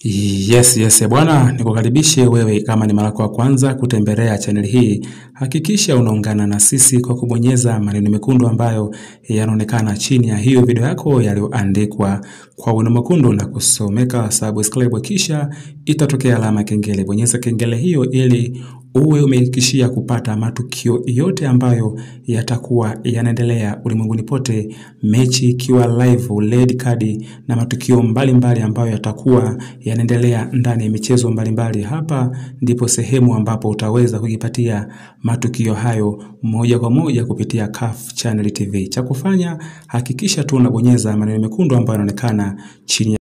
Yes, yes, bwana, nikukaribishe wewe kama ni mara yako ya kwanza kutembelea channel hii. Hakikisha unaungana na sisi kwa kubonyeza maneno mekundu ambayo yanaonekana chini ya hiyo video yako yaliyoandikwa kwa wino mwekundu na kusomeka subscribe, kisha itatokea alama kengele. Bonyeza kengele hiyo ili uwe umehakikishia kupata matukio yote ambayo yatakuwa yanaendelea ulimwenguni pote, mechi ikiwa live, red card na matukio mbalimbali mbali ambayo yatakuwa yanaendelea ndani ya michezo mbalimbali mbali. Hapa ndipo sehemu ambapo utaweza kujipatia matukio hayo moja kwa moja kupitia CAF Channel TV. Cha kufanya hakikisha tu unabonyeza maneno mekundu ambayo yanaonekana chini